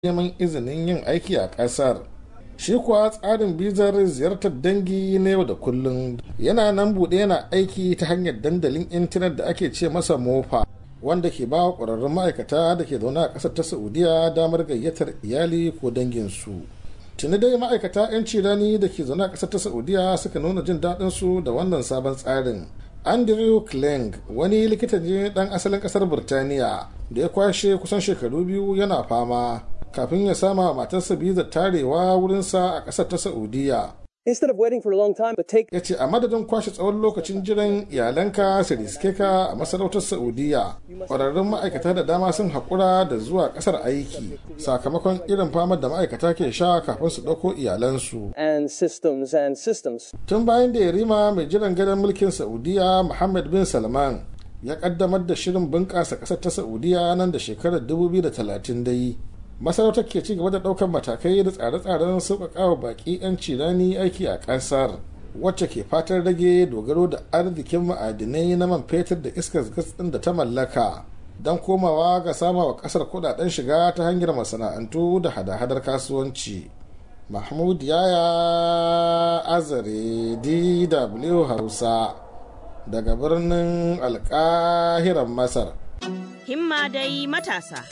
neman izinin yin aiki a ƙasar shi kuwa tsarin bizar ziyartar dangi na yau da kullum yana nan buɗe yana aiki ta hanyar dandalin intanet da ake ce masa mofa wanda ke ba wa ƙwararrun ma'aikata da ke zaune a ƙasar ta saudiya damar gayyatar iyali ko danginsu tuni dai ma'aikata 'yanci rani da ke zaune a ƙasar ta saudiya suka nuna jin daɗinsu da wannan sabon tsarin andrew kleng wani likita ne ɗan asalin ƙasar burtaniya da ya kwashe kusan shekaru biyu yana fama kafin ya sama matarsa bizar tarewa wurinsa a ƙasar ta saudiya Instead of waiting for a long time, but take ya ce a madadin kwashe tsawon lokacin jiran iyalanka su riske ka a masarautar saudiya ƙwararrun ma'aikata da dama sun haƙura da zuwa ƙasar aiki sakamakon irin famar da ma'aikata ke sha kafin su ɗauko iyalansu and systems and systems. tun bayan da yarima mai jiran gadon mulkin saudiya muhammad bin salman ya ƙaddamar da shirin bunƙasa ƙasar ta saudiya nan da shekarar 2030 dai masarautar ke ci gaba da ɗaukar matakai da tsare-tsaren sauƙaƙawa baƙi 'yan cirani aiki a ƙasar wacce ke fatan rage dogaro da arzikin ma'adinai na man fetur da iskar gas ɗin da ta mallaka don komawa ga sama wa ƙasar kuɗaɗen shiga ta hanyar masana'antu da hada-hadar kasuwanci mahmud yaya azare dw hausa daga birnin alƙahiran masar himma dai matasa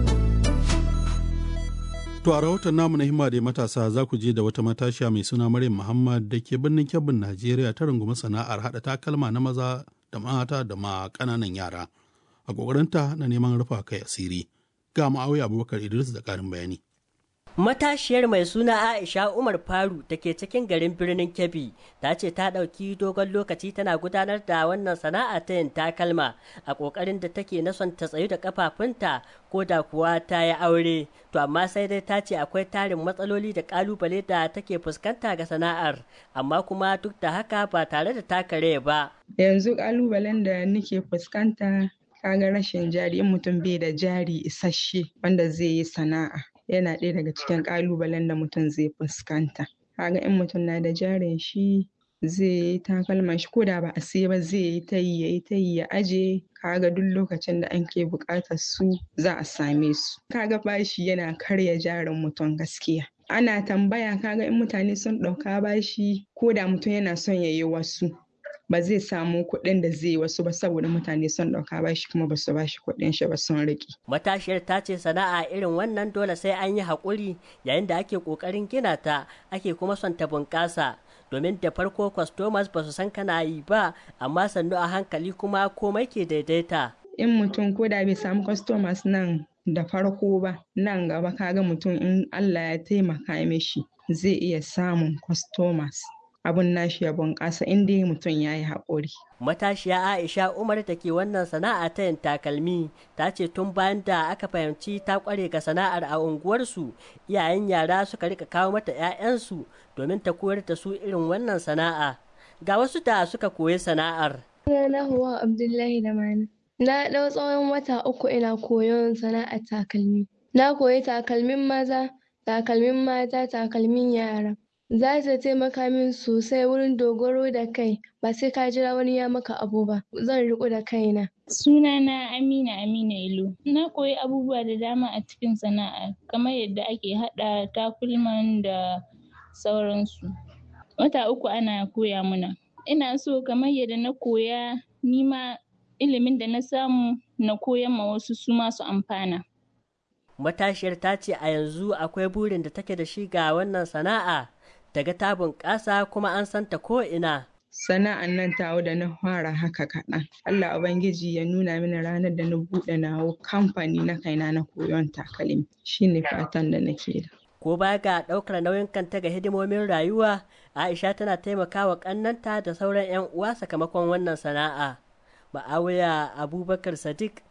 To a rahoton namu na himma da matasa za ku je da wata matashiya mai suna Maryam Muhammad da ke birnin Kebbin Najeriya ta rungumi sana'ar haɗa takalma na maza da mata da ma ƙananan yara. A ƙoƙarinta na neman rufa kai asiri. Ga ma'auya Abubakar Idris da ƙarin bayani. Matashiyar mai suna Aisha Umar Faru da ke cikin garin birnin Kebbi ta ce ta ɗauki dogon lokaci tana gudanar da wannan sana'a ta yin takalma a ƙoƙarin da take na son ta tsayu da kafafunta ko da kuwa ta yi aure. To amma sai dai ta ce akwai tarin matsaloli da ƙalubale da take fuskanta ga sana'ar amma kuma duk da haka ba tare da takare ba. Yanzu ƙalubalen da nake fuskanta kaga rashin jari in mutum bai da jari isasshe wanda zai yi sana'a. yana ɗaya daga cikin ƙalubalen da mutum zai fuskanta kaga in mutum na da jarin shi zai yi takalman shi ko da ba a siya ba zai yi ta yi ya yi ta yi ya aje kaga duk lokacin da an ke buƙatar su za a same su kaga bashi yana karya jarin mutum gaskiya ana tambaya kaga in mutane sun ɗauka bashi ko da mutum yana son ya yi wasu ba zai samu kuɗin da zai wasu ba saboda mutane sun ɗauka ba shi kuma ba su ba shi kuɗin shi ba sun riƙe. Matashiyar ta ce sana'a irin wannan dole sai an yi haƙuri yayin da ake ƙoƙarin gina ta ake kuma son ta bunƙasa. Domin da farko customers ba su san kana yi ba amma sannu a hankali kuma komai ke daidaita. In mutum ko da bai samu customers nan da farko ba nan gaba kaga mutum in Allah ya taimaka mishi zai iya samun customers. abun nashi ya bunƙasa in dai mutum ya yi haƙuri. Matashiya Aisha Umar da ke wannan sana'a ta yin takalmi ta ce tun bayan da aka fahimci ta ƙware ga sana'ar a unguwarsu iyayen yara suka rika kawo mata 'ya'yansu domin ta koyar da su irin wannan sana'a. Ga wasu da suka koyi sana'ar. Sunana Huwa Abdullahi da Mani. Na ɗau tsawon wata uku ina koyon sana'ar takalmi. Na koyi takalmin maza, takalmin mata, takalmin yara. za ta taimaka min sosai wurin dogaro da kai ba sai ka jira wani ya maka abu ba zan riko da kaina sunana amina amina ilo na koyi abubuwa da dama a cikin sana'a kamar yadda ake haɗa takulman da sauransu wata uku ana koya mana ina so kamar yadda na koya nima ilimin da na samu na koyan ma wasu su masu amfana matashiyar ta ce a yanzu akwai burin da take da shi ga wannan sana'a daga ta bunƙasa kuma an santa ko ina. Sana'an nan tawo da na fara haka kaɗan. Allah Ubangiji ya nuna mini ranar da na buɗe nawo kamfani na kaina na koyon takalmi. Shi ne fatan da nake da. Ko baya ga ɗaukar nauyin kanta ga hidimomin rayuwa, Aisha tana taimakawa ƙannanta da sauran 'yan uwa sakamakon wannan sana'a. Ma'awiya Abubakar Sadiq,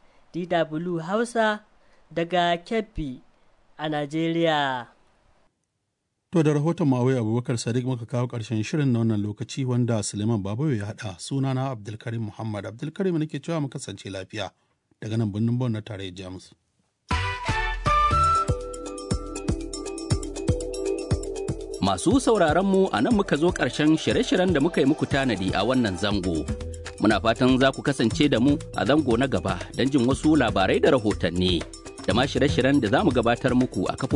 DW Hausa, daga Kebbi a Najeriya. To da rahoton Mawai Abubakar Sadiq muka kawo ƙarshen shirin na wannan lokaci wanda Suleiman Babayo ya haɗa sunana Abdulkarim Muhammad Abdulkarim nake cewa mu kasance lafiya daga nan birnin Bon na tarayyar Jamus. Masu sauraron mu a nan muka zo ƙarshen shirye-shiryen da muka yi muku tanadi a wannan zango. Muna fatan za ku kasance da mu a zango na gaba don jin wasu labarai da rahotanni. da ma shirye-shiryen da za mu gabatar muku a kafofin